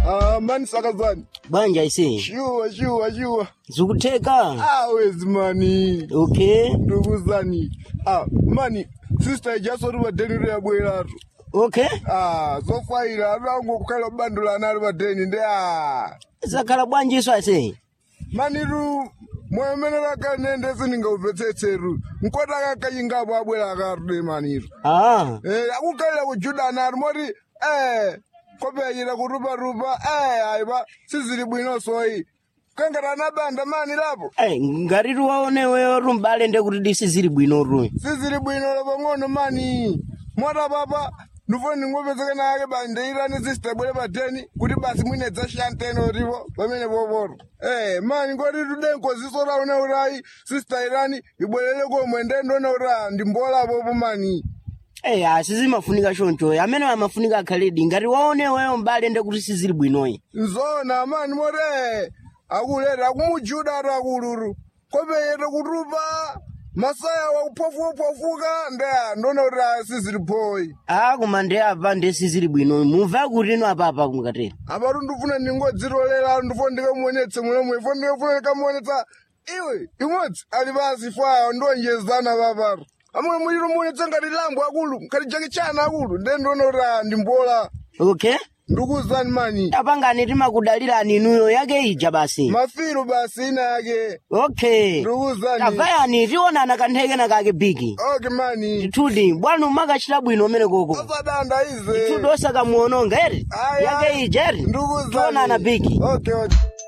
Ah, mani sakazani. banja ise Shuwa, shuwa, shuwa. zikutheka Ah, wezi mani. okay Ndukuzani. Ah, mani. Sister ijasori badeni ya bweratu. okay Ah, zofaira arango kukhala bandula nali badeni ndi ah. zakhala bwanji iso ase Mani ru mwemenera kanende siningauvetsetseru. Nkota kakayingabo abwera akarude maniru. ah Eh, akukhalira kujudana ari moti eh kopeyira kurupa rupa eh aiba sizili bwino soyi kangatana banda mani lapo Ai, ngati waoneweyo rumbale ndekuti disi zili bwino ru sizili bwino lapo ng'ono mani mota papa ndifoni ndingopezeka nake bandeirani sistebwere pateni kuti basi mwine dzashanteni otipo pamene poporo eh mani ngoti tudenkoziso raune urayi sista irani ibwerere komwe ndendona ura ndimbolapopo mani Ei, asizimafunika choncho amene amafunika akhaledi ngati waoneweyo mbale ndekuti sizili bwinoyi nzona mani more akuleta akumujuda ati akuluru kopeyete kutupa masaya wakuphofuka ndeya ndona kuti asiziliphoyi ah koma ndi apa ndi sizili bwinoyi mumva kuti ino apapa kumukatera apatu ndifuna ndingodzitolera ndifo ndikamuonetse mulemwe ifo ndikafuna ndikamuonetsa iwe imodzi ali pasi fwayo ndonjezana papatu amwe muliro muonetsa ngati lambo akulu ngati jakichana akulu nde ndona kuti ah, ndimbola okay ndikuzani mani tapangani timakudalirani inuyo yake ija basi mafiru basi ina yake okay ndikuzani tavayani tionana kanthekena kake bigi okay mani titudi bwana umakachita bwino umene koko osadanda ize titudi osakamuononga eri Ayi, yake ayi. ija eri ndikuzani tionana bigi okay okay